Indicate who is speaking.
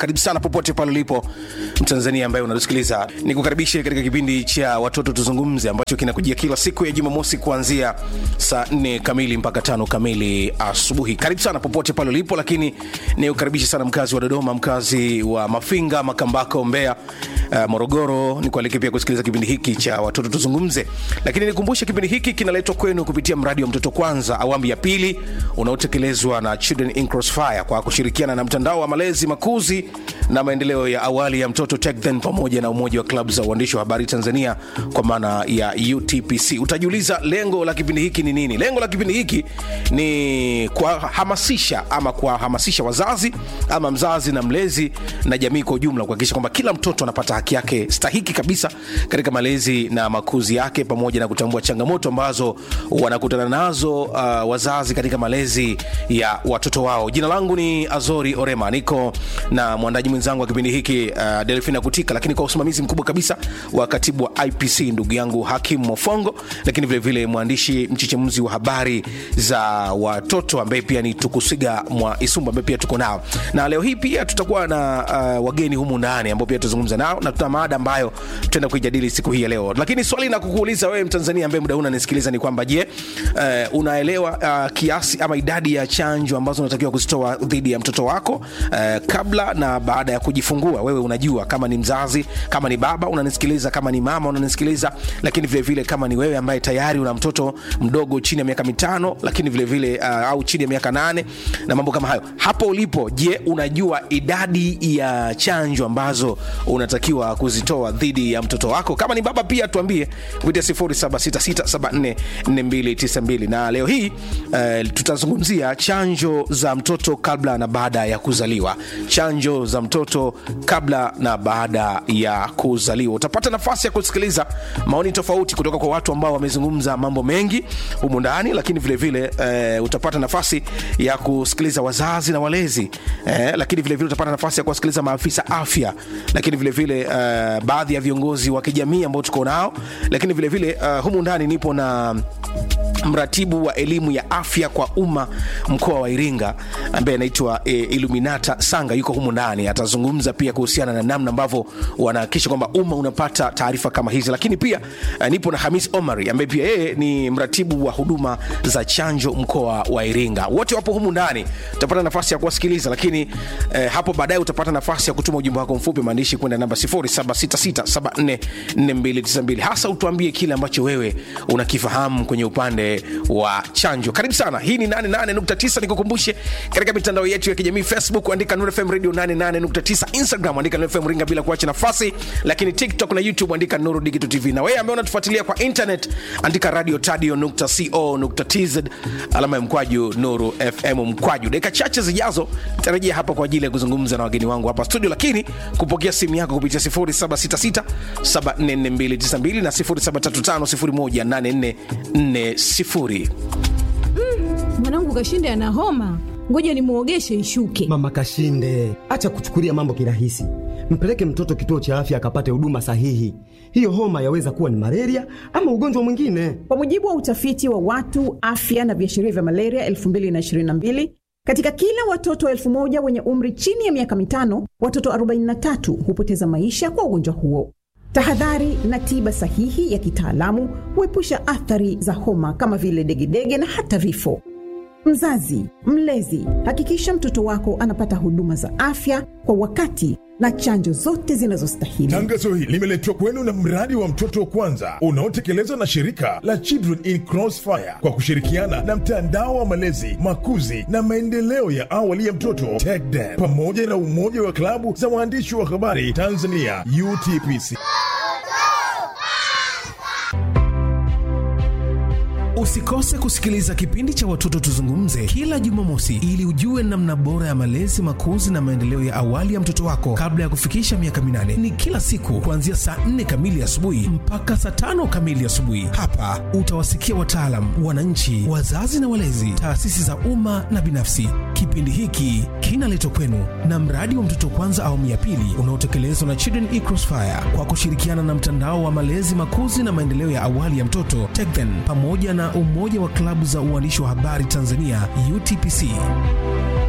Speaker 1: karibu sana popote pale ulipo mtanzania ambaye unatusikiliza nikukaribishe katika kipindi cha watoto tuzungumze ambacho kinakujia kila siku ya jumamosi kuanzia saa 4 kamili mpaka tano kamili asubuhi karibu sana popote pale ulipo lakini nikukaribishe sana mkazi wa dodoma mkazi wa mafinga makambako mbea uh, morogoro nikualike pia kusikiliza kipindi hiki cha watoto tuzungumze lakini nikumbushe kipindi hiki kinaletwa kwenu kupitia mradi wa mtoto kwanza awamu ya pili unaotekelezwa na children in crossfire kwa kushirikiana na mtandao wa malezi makuzi na maendeleo ya awali ya mtoto TechThen pamoja na umoja wa klabu za uandishi wa habari tanzania kwa maana ya utpc utajiuliza lengo la kipindi hiki ni nini lengo la kipindi hiki ni kuwahamasisha ama kuwahamasisha wazazi ama mzazi na mlezi na jamii kwa ujumla kuhakikisha kwamba kila mtoto anapata haki yake stahiki kabisa katika malezi na makuzi yake pamoja na kutambua changamoto ambazo wanakutana nazo uh, wazazi katika malezi ya watoto wao jina langu ni azori orema niko na mwandaji mwenzangu wa kipindi hiki uh, delfina kutika lakini kwa usimamizi mkubwa kabisa wa katibu wa ipc ndugu yangu hakim mofongo lakini vilevile vile mwandishi mchechemuzi wa habari za watoto ambaye pia ni tukusiga mwa isumbu ambaye pia tuko nao na leo hii pia tutakuwa na uh, wageni humu ndani ambao pia tutazungumza nao na tuna maada ambayo tutaenda kuijadili siku hii ya leo lakini swali na kukuuliza wewe mtanzania ambaye muda huu unanisikiliza ni kwamba je uh, unaelewa uh, kiasi ama idadi ya chanjo ambazo unatakiwa kuzitoa dhidi ya mtoto wako uh, kabla na baada ya kujifungua wewe unajua kama ni mzazi kama ni baba unanisikiliza kama ni mama unanisikiliza lakini vile vile kama ni wewe ambaye tayari una mtoto mdogo chini ya miaka mitano lakini vile vile uh, au chini ya miaka nane na mambo kama hayo hapo ulipo je unajua idadi ya chanjo ambazo unatakiwa kuzitoa dhidi ya mtoto wako kama ni baba pia tuambie kupitia 0766744292 na leo hii uh, tutazungumzia chanjo za mtoto kabla na baada ya kuzaliwa chanjo za mtoto kabla na baada ya kuzaliwa utapata nafasi ya kusikiliza maoni tofauti kutoka kwa watu ambao wamezungumza mambo mengi humu ndani lakini vilevile vile, uh, utapata nafasi ya kusikiliza wazazi na walezi eh, lakini vilevile vile utapata nafasi ya kuwasikiliza maafisa afya lakini vilevile vile, uh, baadhi ya viongozi wa kijamii ambao tuko nao lakini vilevile vile, uh, humu ndani nipo na mratibu wa elimu ya afya kwa umma mkoa wa iringa ambaye anaitwa e, iluminata sanga yuko humu ndani atazungumza pia kuhusiana na namna ambavyo wanahakikisha kwamba umma unapata taarifa kama hizi lakini pia uh, nipo na hamis omari ambaye pia yeye ni mratibu wa huduma za chanjo mkoa wa iringa wote wapo humu ndani utapata nafasi ya kuwasikiliza lakini eh, hapo baadaye utapata nafasi ya kutuma ujumbe wako mfupi maandishi kwenda namba 0766744292 hasa utuambie kile ambacho wewe unakifahamu kwenye upande wa chanjo karibu sana hii ni 88.9 nikukumbushe katika mitandao yetu ya kijamii facebook andika Nuru fm radio 88.9 instagram andika Nuru fm ringa bila kuacha nafasi lakini tiktok na youtube andika nuru digital tv na wewe ambaye unatufuatilia kwa internet andika radio tadio co tz alama ya mkwaju nuru fm mkwaju dakika chache zijazo tarajia hapa kwa ajili ya kuzungumza na wageni wangu hapa studio lakini kupokea simu yako kupitia 0766 744292 na 0735
Speaker 2: mwanangu kashinde ana homa ngoja nimwogeshe ishuke
Speaker 3: mama kashinde acha kuchukulia mambo kirahisi mpeleke mtoto kituo cha afya akapate huduma sahihi hiyo homa yaweza kuwa ni malaria ama ugonjwa mwingine
Speaker 4: kwa mujibu wa utafiti wa watu afya na viashiria vya malaria 222 katika kila watoto elfu moja wenye umri chini ya miaka mitano watoto 43 hupoteza maisha kwa ugonjwa huo tahadhari na tiba sahihi ya kitaalamu huepusha athari za homa kama vile degedege na hata vifo mzazi mlezi hakikisha mtoto wako anapata huduma za afya kwa wakati na chanjo zote zinazostahili
Speaker 5: tangazo hili limeletwa kwenu na mradi wa mtoto wa kwanza unaotekelezwa na shirika la children in crossfire kwa kushirikiana na mtandao wa malezi makuzi na maendeleo ya awali ya mtoto TechDen pamoja na umoja wa klabu za waandishi wa habari tanzania utpc
Speaker 1: usikose kusikiliza kipindi cha watoto tuzungumze kila jumamosi ili ujue namna bora ya malezi makuzi na maendeleo ya awali ya mtoto wako kabla ya kufikisha miaka minane ni kila siku kuanzia saa 4 kamili asubuhi mpaka saa tano kamili asubuhi hapa utawasikia wataalam wananchi wazazi na walezi taasisi za umma na binafsi kipindi hiki kinaletwa kwenu na mradi wa mtoto kwanza awamu ya pili unaotekelezwa na children e crossfire kwa kushirikiana na mtandao wa malezi makuzi na maendeleo ya awali ya mtoto TechThen pamoja na umoja wa klabu za uandishi wa habari tanzania utpc